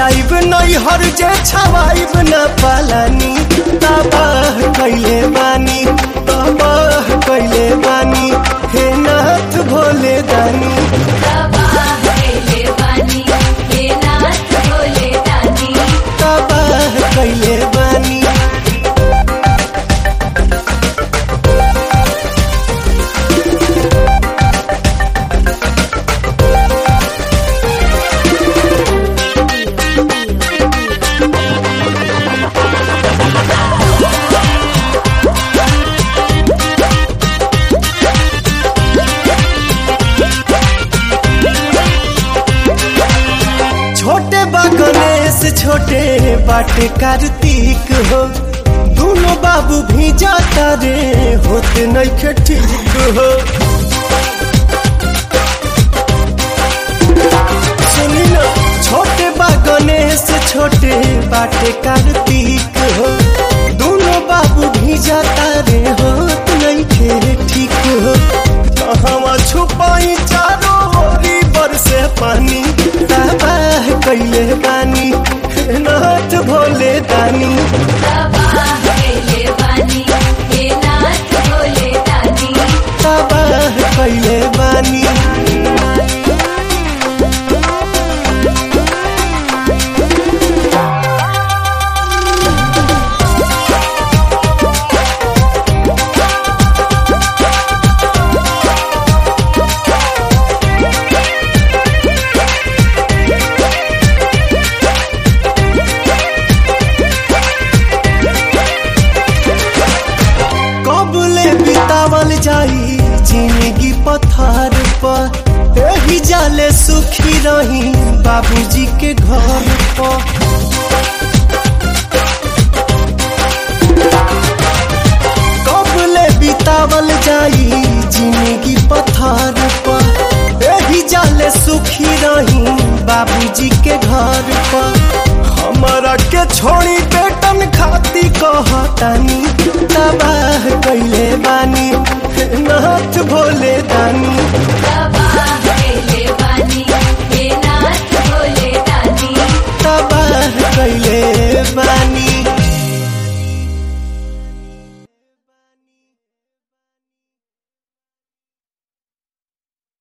जाइब नहीं हर जे छवाइब न पालानी तबाह कैले बानी तबाह कैले बानी हे नाथ भोले दानी तबाह कैले बानी हे नाथ भोले दानी तबाह कैले बानी छोटे बा गणेश छोटे बाटे कार्तिक हो दोनों बाबू भी जाता रे होते नहीं ठीक हो सुनी ना छोटे बा गणेश छोटे बाटे कार्तिक हो दोनों बाबू भी जाता रे होत नहीं खे ठीक हो कहवा छुपाई चारों ओरी बरसे पानी तबाह कैले बानी हे नाथ भोले दानी तबाह कैले बानी हे नाथ भोले दानी तबाह कैले बानी कबले बितावल जाई जिंदगी पथार पर एही जाले सुखी रही बाबूजी के घर पर कबले बितावल जाई जिंदगी पथार पर एही जाले सुखी रही बाबूजी के घर पर हमारा के छोड़ी बेटन खाती कहतानी तबाह कैले बानी हे नाथ भोले दानी तबाह कैले बानी